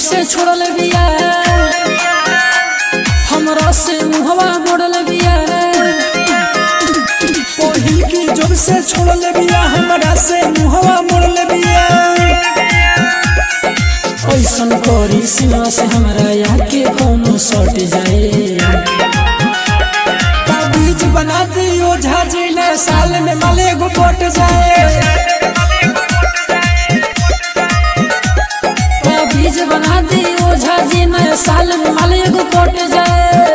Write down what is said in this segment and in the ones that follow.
से छोड़ल बिया हमरा से मुहवा मोड़ल बिया पहिल की जब से छोड़ल बिया हमरा से मुहवा मोड़ल बिया ऐसन करी सीमा से हमरा याके कौनो सट जाए ताबीज बना दियो झाजी ने साल में माले गो पट जाए बीज बना दी ओझा जी नया साल में माल एगो पट जाए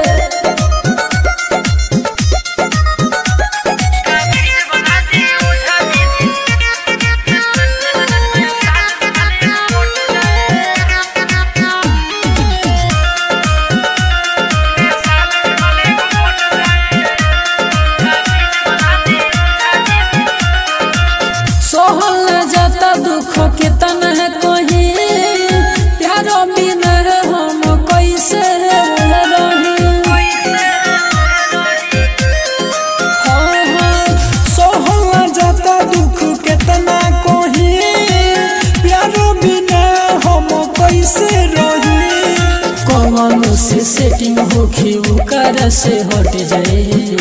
सोहल न जाता दुख के तन है कोही प्यारो बिना है हम कैसे रही हाँ, हाँ, सोहला जाता दुख केतना कोही प्यारो बिना हम कैसे रही कौनो से सेटिंग होखी ओकर से हट जाए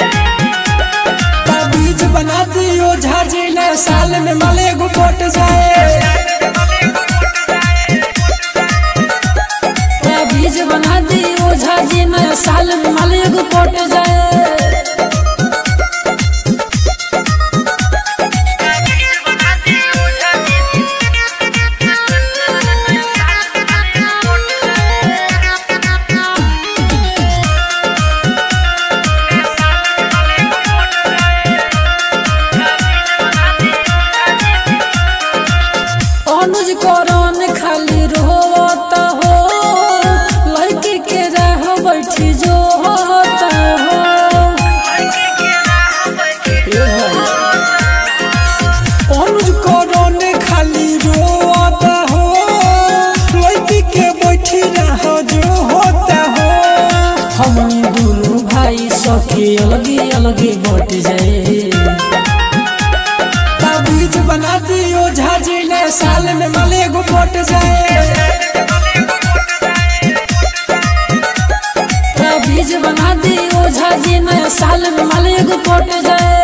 ताबीज बना दियो झाजी ने साल में माले गो पट जाए बीज बना दी ओझा जी नया साल में माल एगो पट जाए अनुज करन खाली रोता हो लड़की के रह बैठी जो होता हो अनुज कोरोने खाली रोता हो लड़की के बैठी रह जो होता हो हम दोनों भाई सखी अलगे अलगे बट जाए ताबीज बना दियो झाजी ने साल में माले गो पट जाए बीज बना दी ओझा जी नया साल में माल एगो पट जाए